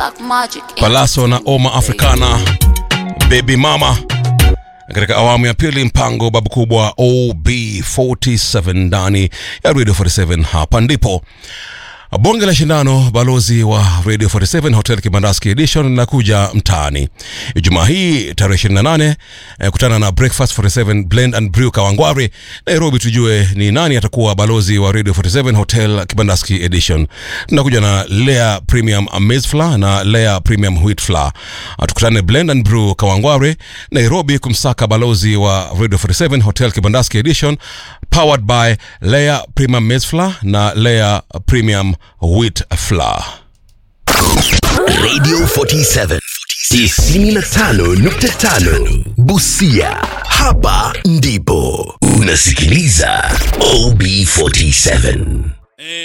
Black Magic. Palaso na Oma Africana Baby Mama katika awamu ya pili, mpango babu kubwa OB47 ndani ya Radio 47. Hapa ndipo bonge la shindano balozi wa Radio 47 Hotel Kibandaski Edition linakuja mtaani Ijumaa hii tarehe 28. Eh, kutana na Breakfast 47 Blend and Brew Kawangware Nairobi, tujue ni nani atakuwa balozi wa Radio 47 Hotel Kibandaski Edition. Tunakuja na Lea Premium Maize Flour na Lea Premium Wheat Flour. Ah, Tukutane Blend and Brew Kawangware Nairobi kumsaka balozi wa Radio 47 Hotel Kibandaski Edition powered by Lea Premium Maize Flour na Lea Premium Wheat Flour. Radio 47 95.5 Busia. Hapa ndipo unasikiliza OB47.